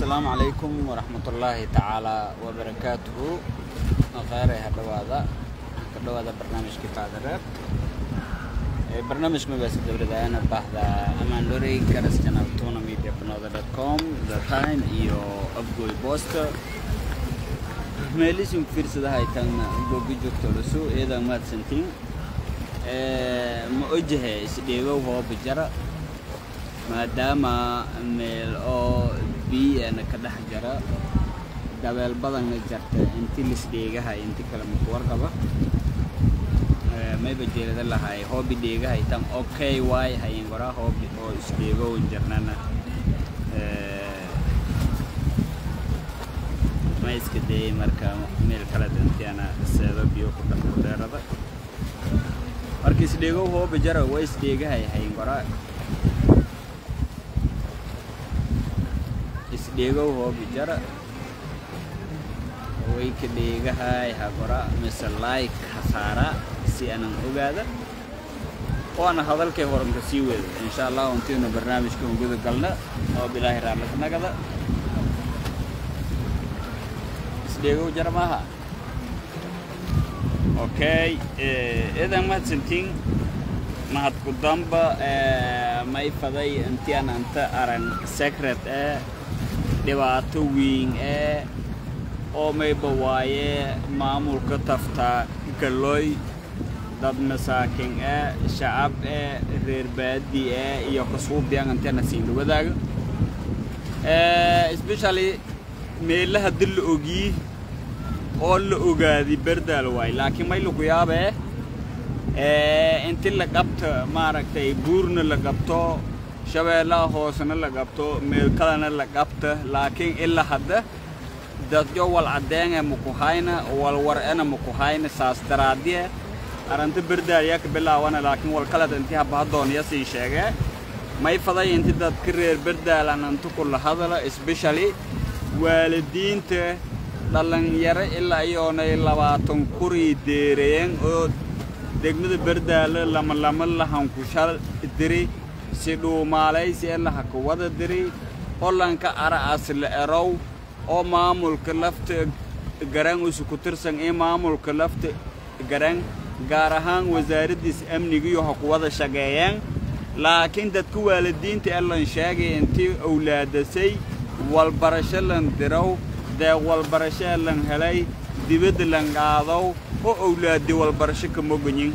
asalaamu calaykum waraxmatullaahi tacaala wabarakaatuhu kheyre ha dhawaada ka dhawaada barnaamijkii faadareer barnaamij magaasi dowladaana baahda amandorey garas channel tuna media banoda dot com the time iyo afgoy boosta meelisin fiirsadaha ay taagna gogi joogto lasu iyada mahadsantiin ma ojahe isdheegow hooba jara maadaama meel oo biyana ka dhex jara dabeel badanna jarta inti lisdheegaha inti kale maku warqaba mayba jeelada lahay hoobi dheegaha itan okay waay hayin goraa hoobi oo isdheegowan jarnana ma iska dayay marka meel kale intiana seedo biyo ku dhan ku dheerada marka isdheegow hooba jara waa isdheegahay hayin goraa isdheegow hoobi jara way ka dheegahay hagora mise like hasaara si aanan ogaada oo ana hadalkay horanka sii weda insha allah untiina barnaamijka un guda galna oo bilaahi raallignagada isdheegow jara maaha okay idan mahadsantiin mahad ku damba may faday intian anta aran secret ee dhibaato weyn ee oo mayba waaye maamulka taftaa galooy dad masaakin ee shacab ee reer baadi ee iyo kasuubiyan antena siin la wadaaga especially meelaha dil la ogii oo la ogaadi berdaal waay laakiin may lagu yaabee inti la qabta maaragtay buurna la qabto shabeellaha hoosena la qabto meel kalena la qabta laakiin ilaa hadda dadyo wal caddeenge makuhayna wal war'ena makuhayna saas daraadiye aranta berdaaliya ka bilaawana laakiin wal kaleda intii habahadooniya sii sheegee may faday inti dadka reer berdaalan inta kula hadala especially waalidiinta dhallinyaro ilaa iyoonay labaatan kurii deerayeen oo degmada berdaale lama lama lahankushal diri si dhuumaalaysi ee lahaka wada diri hollanka ara'as la erow oo maamulka lafta garan usu ku tirsan ee maamulka lafta garan gaar ahaan wasaaraddiis amnigiyo ha ku wada shaqeeyeen laakiin dadka waalidiinta ee lan sheegay intii owlaadasay walbarasho lan dirow deeq walbarasho ee lan helay dibadda lan qaadow oo owlaaddi walbarasho ka moganyin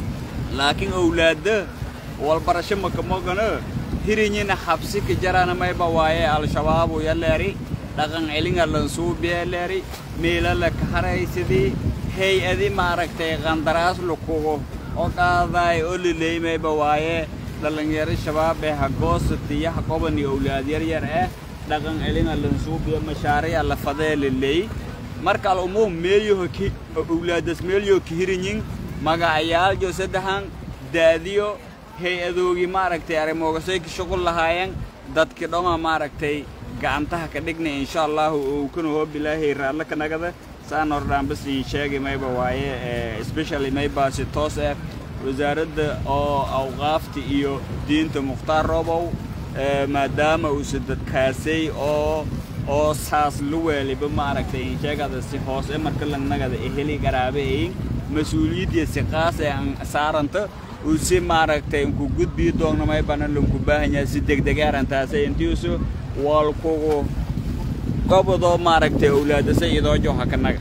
laakiin owlaadda walbarasho makamogano hirinyina xabsi ka jarana mayba waaye al-shabaabu yaleeri dhaqan celinga lansuubiya leeri meela la kaharaysidii hay-adi maaragtay qandaraas lukugo oo qaadaay oo liley mayba waaye dhallinyaro shabaab ee hagoosatiyo haqobani owlaad yaryar eh dhaqan celinga lansuubiya mashaariya la fadee liley marka al'umuum meelyoho owlaadas meelyo ka hirinyin magacayaaljo saddexan daadiyo hay-adoogii maaragtay arrimoogasay ka shuqul lahaayeen dadkii dhoma maaragtay gacantaha ka dhigna insha allahu oukana hoo bilaahay raallo ka nagada saan hordhaan bas ii sheegi mayba waaye especially maybaasi toos ah wasaaradda oo awqaafta iyo diinta mukhtaar robow maadaama uusa dadkaasay oo oo saas la weeliba maaragtay insheegada si hoos e marka lanagada eheli garaabeeyin mas-uuliyaddiya si qaas ee aan saaranta uu si maaragtay inku gudbii doogna maybana lanku baahanyaha si degdeg arrintaasay intiisu walkugu gobodoo maaragtay owlaadasay idoojo haka naga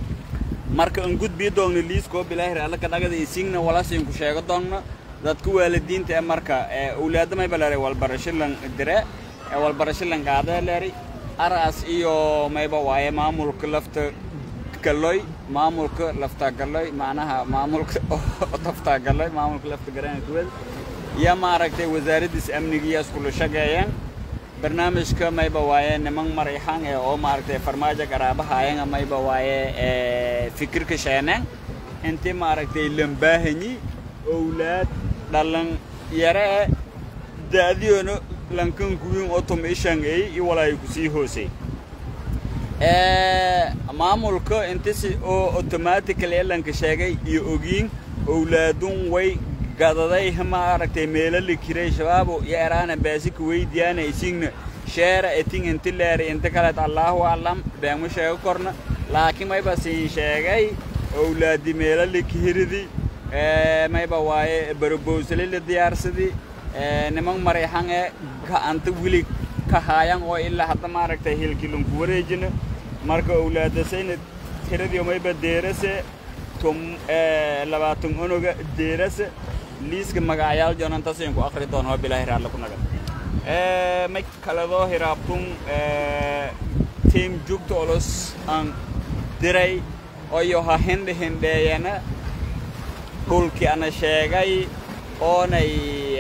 marka an gudbii doogna liiskoo bilaahir alla ka dhagada isigna walasinku sheego doogna dadka waalidiinta ee marka owlaada mayba leeray walbarasho lan dire walbarasho lan qaadee leeri aras iyo mayba waaye maamulka lafta galoy maamulka lafta galoy macnaha maamulka tafta galoy maamulka lafta garana kuwada iyo maaragtay wasaaraddiis amnigiya iskula shaqeeyeen barnaamijka mayba waaye niman marayxan ee oo maaragtay farmaajo garaabahaayanga mayba waaye fikirka sheeneen intii maaragtay lambaahanyi owlaad dhalan yare e daadiyoona lankan kuwiin oo tum ishangeey i walaayo kusii hoosay maamulka intisi oo automatically elanka sheegay iyo ogiin owlaadun way gadaday maaragtay meelo la kiray shabaabo iyo eraana baasika weydiyaana isigna sheera etin inti leeri inta kaleed allaahu aclam beema sheego korna laakiin mayba siin sheegay owlaadi meelo likihiridi mayba waaye barobowsali la diyaarsadi niman marayxan ee ga'anta wili ka haayan oo ilaa hadda maaragtay hilkilunku wareejina marka owlaadasayna tiradiyo mayba deerase tum labaatan onoga deerase liiska magacyaal jonantasin ku akri doon oo bilaahi raalla ku naga may kaledoo hiraabtun tiim jugta olos aan diray oyo ha hindhi hindheeyana dhulkii ana sheegay oonay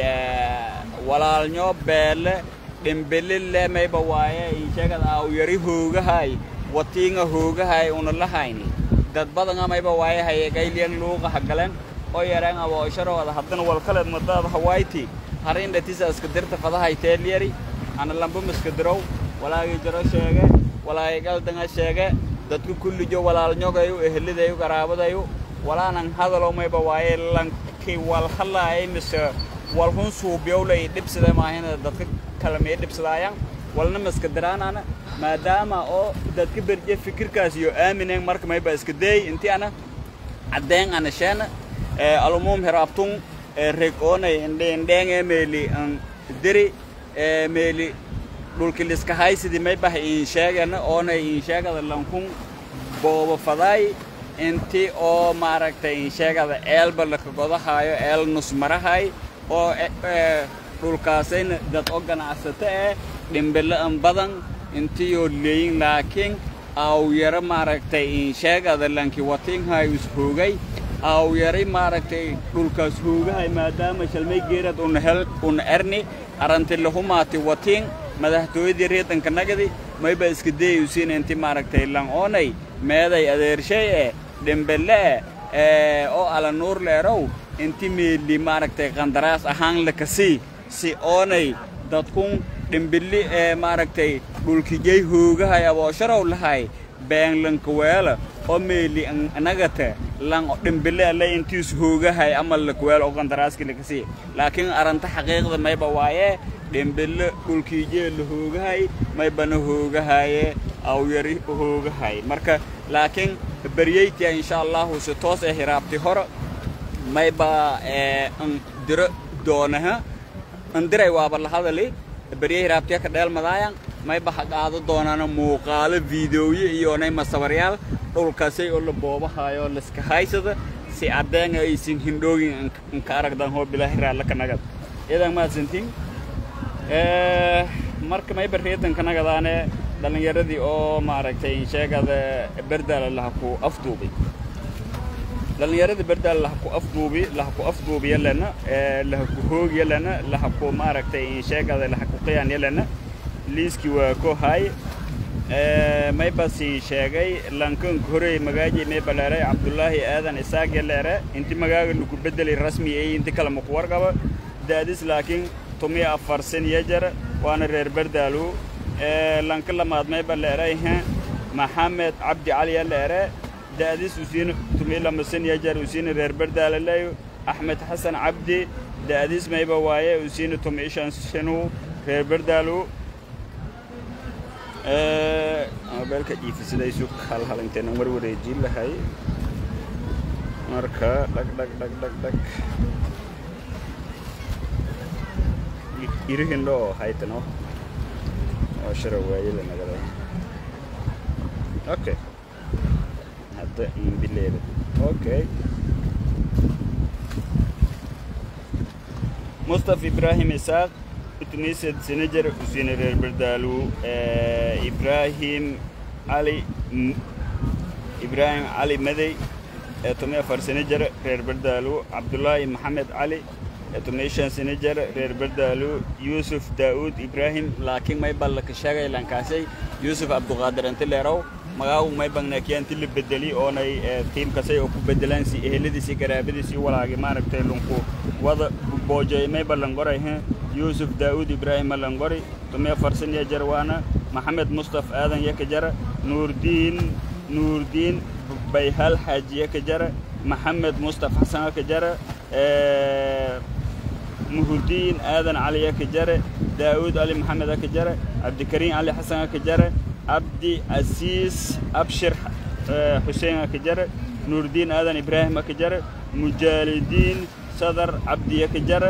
walaalnyo beele dhimbilile mayba waaye insheegad awyari hoogahay watiinga hoogahay una lahayni dad badanga mayba waaye hayegayliyan luuqa hagaleen oo yareen aboosharooda haddana walkaleed madaada hawayti harinda tisa iska dirta fadahay teelyari ana lamba miska dirow walaagii jaro sheege walaagii galdanga sheege dadku kullijo walaalnyogayu ehelidayu garaabadayu walaanan hadalo mayba waaye lanki wal hadlaayay mise walhun suubyowlay dhibsida maahina dadka kale may dhibsadaayaan walna miska diraanana maadaama oo dadka berje fikirkaas iyo aamineen marka mayba iska deey intii ana caddeen ana sheena alumuum hiraabtun reg oonay indheendheenge meeli an diri meeli dhulki liska haysidi maybah in sheegana oonay in sheegada lankun booba fadaay inti oo maaragtay in sheegada eelba laka godahaayo eel nusmarahay oo dhulkaasayna dad oo ganacsato eh dhimbilo an badan intiyoo leeyin laakiin awyaro maaragtay in sheegada lanki watinhayo ishoogay awyari maaragtay dhulkaas hoogahay maadaama shalmay geerad una hel una erni aranti lahumaati watiin madaxtooyadii reedanka nagadi mayba iska deeyusiin inti maaragtay lan oonay meeday adeershay eh dhimbille eh oo ala nuur leerow inti meeli maaragtay qandaraas ahaan lakasii si oonay dadkun dhimbilli ee maaragtay dhulkijay hoogahay aboosharow lahay beenlanka weela oo meeli nagata lan dhimbille alle intiis hoogahay ama lakweel oo qandaraaski lakasii laakiin aranta xaqiiqda mayba waaye dhimbille dhulkiijee la hoogahay maybana hoogahaye awyari hoogahay marka laakiin beryeytia insha allahu si toos ee hiraabti hore mayba n diro doonaha andiray waaba la hadali berye hiraabtiya ka dheelmadaayan mayba ha qaado doonaana muuqaalo fideoye iyoonay masabaryaal dhulkaasay oo la boobahayo liska haysada si addeenga aysin hindhoogin nka aragdan hoo bilaahi raalla ka nagad iyadan mahadsantiin marka mayba reedanka nagadaane dhallinyaradii oo maaragtay sheegada berdaala laha ku afduubay dhallinyaradii berdaala laha ku afduubi laha ku afduubi yalena laha ku hoog yalena laha ku maaragtay sheegada laha ku qiyaan yalena liiskii waa ko hay mayba sii sheegay lankan horey magaaji mayba leeray cabdullaahi aadan isaaq yaleere inti magaaga lagu bedelay rasmi ay inti kale maku warqaba daadis laakiin tumiya afar sen yajar waana reer berdaalu lanka lamaad mayba leeray maxamed cabdi cali yaleere daadis usiin tumiya lama sen yajar usiina reer berdaalaleyo axmed xasan cabdi daadis mayba waaye usiina tumiya shan senu reer berdaalu mobeelka jiifisidaysu halhalinteenan war wareejin lahay marka dhag dhag dhag dhag dhag irihindho oo haytano oo shara waayada nagada okay hadda imbileeda okay mustaf ibrahim isaaq tunised senajer usine reer berdaalu ibrahim cali ibrahim cali madey tomi afar senajer reer berdaalu cabdullaahi maxamed cali tomi shan senajer reer berdaalu yuusuf daa'uud ibrahim laakiin may bal laka sheegay lankaasay yuusuf abduqaadir inti leerow magaagu may bagnaakiyaan ti la bedeli oonay tiimkasay oo ku bedelaan si eheladiisi garaabadiisi walaagi maaragtay lunku wada boojay may ballangoray yuusuf daa'uud ibraahim malangori tumiya farsan ya jarwaana maxamed mustaf aadan yaka jara nuurdiin nuurdiin bayhal xaaji yaka jara maxamed mustaf xasan yaka jara muhudiin aadan caliya ka jare daa'uud ali maxamed ka jare cabdikariin cali xasan ka jare cabdi casiis abshir xuseen ka jare nuurdiin aadan ibraahim ka jare mujaalidiin sadar cabdiya ka jare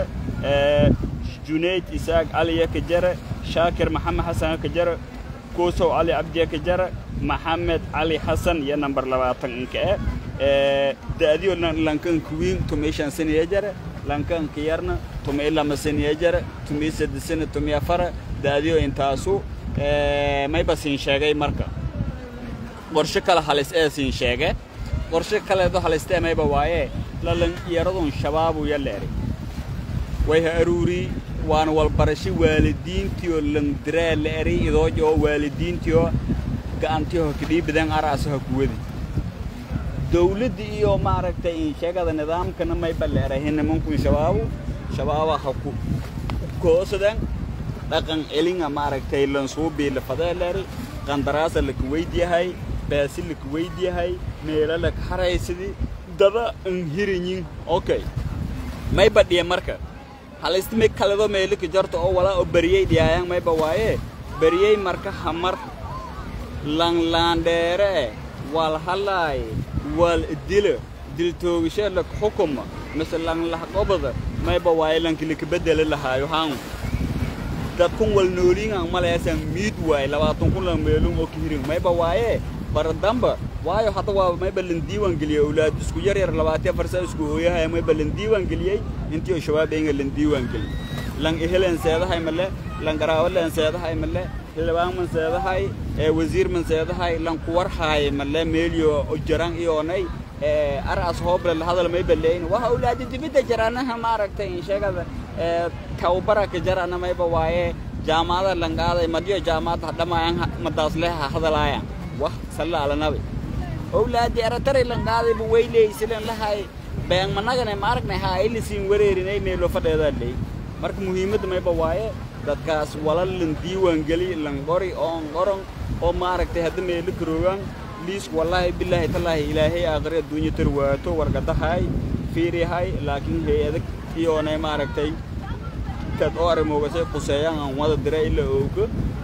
junayd isaaq caliya ka jare shaakir maxamed xasan ka jare kuusow cali cabdiya ka jare maxamed cali xasan iyo namber labaatan inka e da'diyo lankanka wiin tumeyshan saniya jare lankanka yarna tumay lama saniya jare tumay sadesana tumay afara da'diyo intaasu mayba siin sheegay marka qorshe kale halis ee siin sheege qorshe kaleedo halistee mayba waaye lalan yaradun shabaabu yaleeri way ha aruuri waana walbarasho waalidiintiyo landiraa la eray idooja oo waalidiintiyo ga'antiyo kadhiibadan araasa ha kuwadi dawladda iyo maaragtay insheegada nidaamkana mayba la erahay nimankun shabaabu shabaaba ha ku koosadan dhaqan elinga maaragtay lansuubii lafadee leeri qandaraasa laka weydyahay baasi laka weydyahay meelo laka haraysidi dada an hiranyin okay mayba dhiya marka halistimi kaledo meelika jarto oo walaa oo beriyey dhiyaayaan mayba waaye beriyey marka hamar langlaandheere eh wal halaay wal dilo diltoogishe lak xukuma mise langlahqobada mayba waaye lankilika bedeli lahaayo haan dadkun wal nooliingan maleesan miid waaye labaatan kun lan meelun oo kihirin mayba waaye baradamba waayo hadda waa mayba lan diiwaan geliyey awlaad isku yar yar labaatiya farsa isku hooyahaya mayba lan diiwaan geliyey intii oo shabaab enga lan diiwaan geliyey lan ehelen seedahay male lan garaawo len seedahay male xildhibaan man seedahay ee wasiir man seedahay lan kuwar haay male meeliyo jaran iyoonay ee aras hooble la hadal mayba leeyin waa awlaadi dibidda jaranaha maaragtay insheegada ee tawbara ka jarana mayba waaye jaamacada lan qaaday madiyo jaamacada hadhamayaan madaas leha hadalaayaan wah salla ala nabi awlaadi aratari lan qaadayba weyleysilen lahay been managane maaragnay ha aylisin wareerinay meelo fadheedaa leey marka muhiimadda mayba waaye dadkaas walal lan diiwaan geli lan qori oon qoron oo maaragtay hadda meelo karoogaan liis wallaahi bilaahi tallaahi ilaahay aakhire adduunya tar waato wargadahay fiirihay laakiin hay-adag iyoonay maaragtay kad oo arrimoogase quseeyaan aan wada dira ila ooga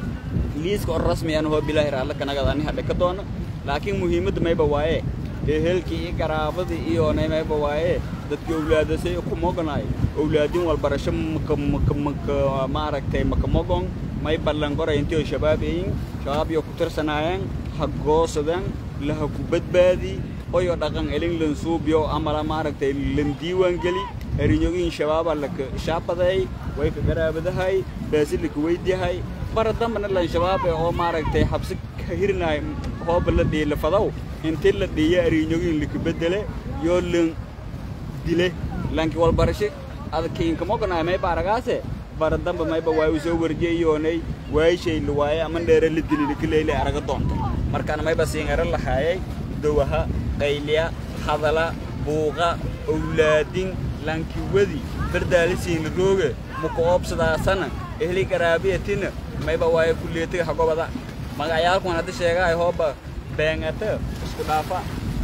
liiska oo rasmi aan hoo bilaahi raalla kanagad ani hadhe ka doono laakiin muhiimadda mayba waaye ehelkii iyo garaabadii iyoonay mayba waaye dadkii owlaadasay ku mogonaay owlaadin walbarasho maka maka maka maaragtay maka mogon may ballanqoray intii oo shabaab eyin shabaab iyo ku tirsanaayeen ha goosadaan laha ku badbaadi oyo dhaqan elin lan suubyo amala maaragtay lan diiwaan geli erinyogin shabaaba laka shaabaday way ka garaabadahay baasi laka weydyahay bara dambana lan shabaabe oo maaragtay xabsi ka hirnaay hooba la dhiila fadaw intii la dhiiya erinyogin laka bedele yoo lan dile lanki walbarashe adkiinka mogonaay may baaragaase bara damba mayba waay usoo warjiyay iyoonay waayishay la waaye ama dheere la dili lakileyle araga doonta markaan mayba siingara lahaayay dowaha qayliya hadala buuqa owlaadin lankiwadi bardaalisiin la rooge muka oobsadaasana ehli garaabiyatina mayba waaye kulleetiga hagobada magacayaalkuan hadda sheegaay hooba beengata isku dhaafa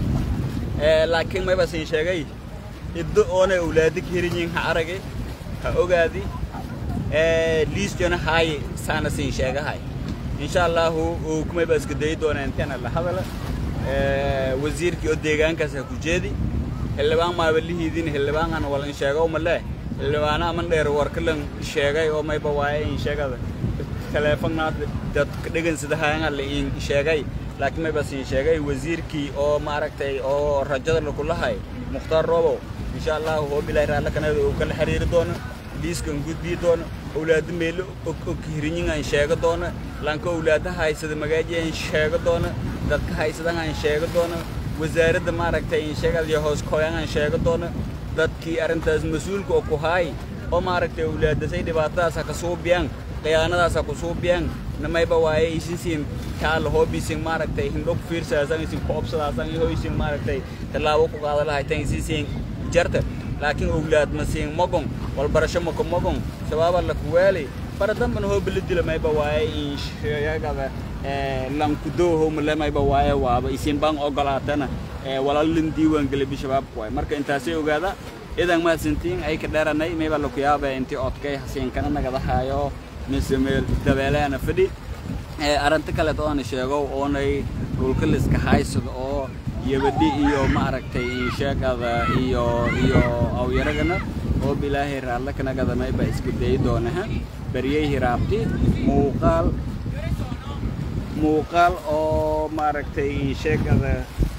laakiin mayba siin sheegay iddo oonay owlaadi ka hirinyiin ha aragi ha ogaadi liistona haaye saana siin sheegahay insha allahu ukumayba iska dayi doona intena la hadala wasiirkii oo deegaankaas ha ku jeedi xildhibaan maabalihiidin xildhibaankan walan sheego male xildhibaana aman dheer warkalan sheegay oo mayba waaye in sheegada teleefonnaad dadka dhegansidahaanga la in sheegay laakiin mayba siin sheegay wasiirkii oo maaragtay oo rajada lakulahay mukhtaar roobow insha allahu hoo bilaahi raalla kanada uu kala xiriiri doono liiskan gudbii doono owlaado meelo og hirinyinan sheego doona lanka owlaada haysada magaajiyan sheego doona dadka haysadahan sheego doona wasaaradda maaragtay in sheegadiyo hoos kooyangan sheego doona dadkii arrintaas mas-uulka oo ku haay oo maaragtay owlaadasay dhibaatadaas ha ka suubiyaan khiyaanadaas ha ku suubiyaan namayba waaye isinsiin kaala hoobisin maaragtay hindho ku fiirsaasan isin ku obsadaasan iyo isin maaragtay tallaabo ku qaada lahaytan isinsiin jarta laakiin owlaad masiin mogon walbarasho maka mogon shabaaba la kuwaali bara dambana hooba la dila mayba waaye in sheegada lankudooho male mayba waaye waaba isin baan ogolaatana walaalin diiwaan geli bishabaabku waay marka intaasay ogaada idan mahadsantiin ay ka dheeranay mayba laku yaabee intii odkay hasiinkana nagadahaayo mise meel dabeeleana fadhi arrinta kaleet oona sheego oonay dhulka liska haysado oo yabadhi iyo maaragtay insheegada iyo iyo awyaragana oo bilaahay raalle kanagada mayba isku dayi doonaha baryay hiraabti muuqaal muuqaal oo maaragtay insheegada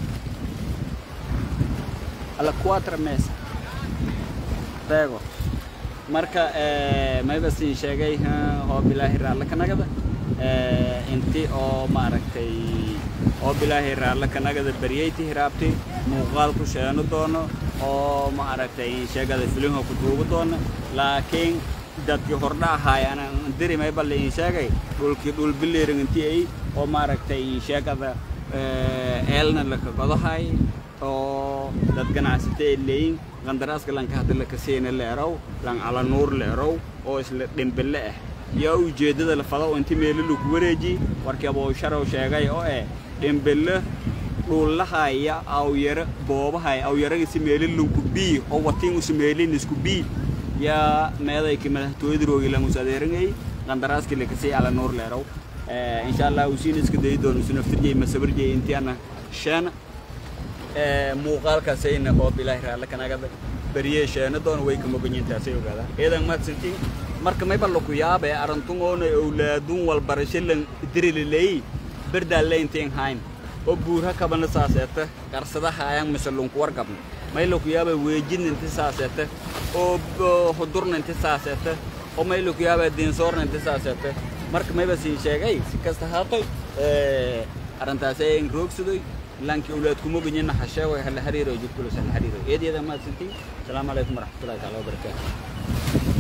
alla quatra mesa beego marka mayba siin sheegay oo bilaahi raalle kanagada inti oo maaragtay oo bilaahi raalle kanagada baryayti hiraabti muuqaal ku sheeno doono oo maaragtay sheegada filimha ku duugu doono laakiin dadkii hordha ahaay anaan diri mayba liin sheegay dhulkii dhul biliring intii ay oo maaragtay sheegada eelna laka godahay oo dad ganacsata ay leeyin qandaraaska lanka hadda lakasiina la erow lan calanuur la erow oo isla dhimbille ah yaa ujeeddada la fado inti meelo lagu wareeji warkii abowsharow sheegay oo eh dhimbille dhuullahaya awyaro boobahaya awyaragisi meelo lanku bii oo watiin usi meelin isku bii yaa meedayki madaxtooyada roogilan us adeerangay qandaraaskii lakasii calanuur la erow insha allah usiina iska dayi doono isu naftirjey masabarjey intiana sheena muuqaalkaasayna oo bilaahi raalle kanagada bariyee sheena doona way kamoganyiintaasay ogaada eedan mahadsantiin marka mayba laku yaabee arantun oona owlaadun walbarasho lan dirililey berdaalleyntiin hayn oo buurha kabana saaseeta qarsada haayang mise lunku wargabna may laku yaabee weejidna inti saaseeta oo hudurna inti saaseeta oo may laku yaabee diinsoorna inti saaseeta marka mayba siin sheegay si kasta haatoy arrintaasay roogsadoy laakiin awlaad kuma ganyana xasheego hala xiriiro jidkulas hala xiriiro eedyada mahadsantiin asalaamu calaykum waraxmatullahi taala wabarakaatu